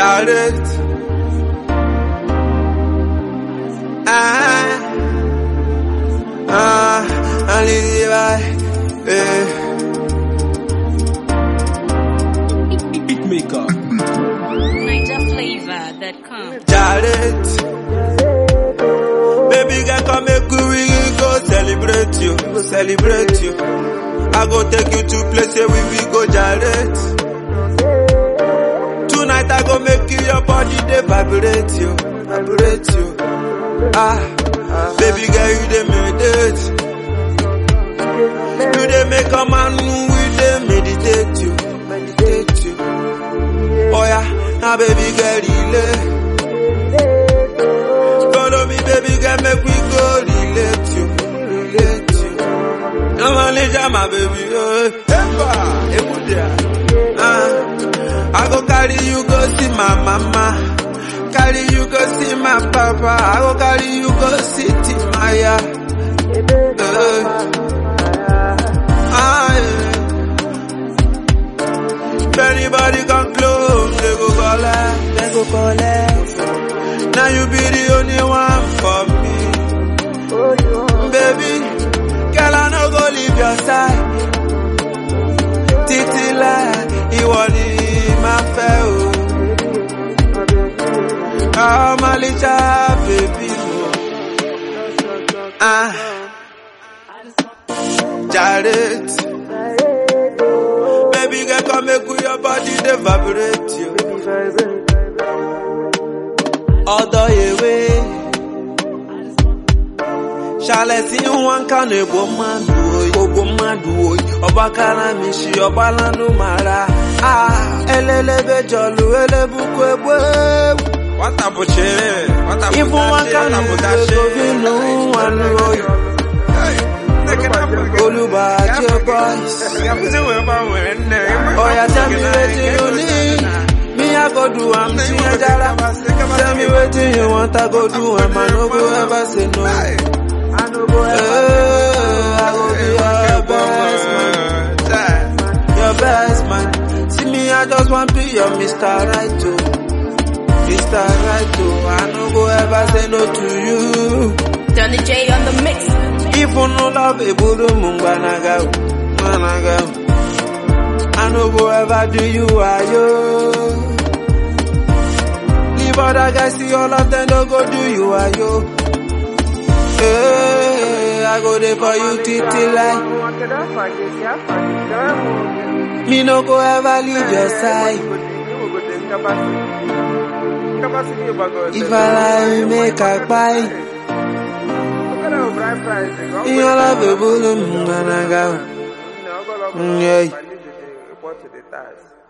Jared. Ah, ah, Ali Levi, eh. Beatmaker. NigerFlavor.com. Jared. Baby girl, come make we we go celebrate you, celebrate you. I go take you to place where we, we go Jared. Tonight I go make you your body they vibrate you, vibrate you. Ah, baby girl, you dey meditate. You dey make a man we dey meditate you, meditate you. Oh yeah, now baby girl, relay. Follow me, baby girl, make we go relate you, relate you. I'm only jam, my baby. Oh, Epa, Ebudia. Ah, I go carry you go see my mama. Carry you go see my papa. I go carry you go see Timaya. Eh. Ah, yeah. If anybody come close, they go collect, they go collect. Now you be the only one for me. Baby, girl, I no go leave your side. Títí láì, ìwọ ni máa fẹ́ o. Ọmọlíjà bèbí o. Ah, Jared. Baby girl, come make we your body dey vibrate you. Ọ̀dọ̀ èwe. Ṣàlẹ̀ tí wọ́n kà ní ègbò mmadụ oyi. Gbogbo mmadụ oyi. Ọba kara mi ṣi ọba lánú mara. Ah, elelebe jọlụ elebuku egbu egbu. Nwata bụ chi, nwata bụ Ifu wọn dachi, kà ní nwata bụ ègbò dachi. bínú nwanụ oyi. Hey, take it up again. Olùbàjẹ́ boys. Ya bụzi wee gbanwee nne. Oya tell me wetin you need. Me I go do am tinye jara. Tell me wetin you want I go do am I no go ever say no. Hey. Eh, I go be your best man, your best man. See me I just want be your Mr. Right oh, Mr. Right oh. I no go ever say no to you. Donny J on the mix. If you no love eburu munganaga, managa. I no go ever do you ayo. Leave other guys see all of them don't go do you ayo. Hey, I go there for you titi like. Me no go ever leave your side. If I lie, make I buy. In your love, eburu munganaga. Mm, yeah. Report to the tax.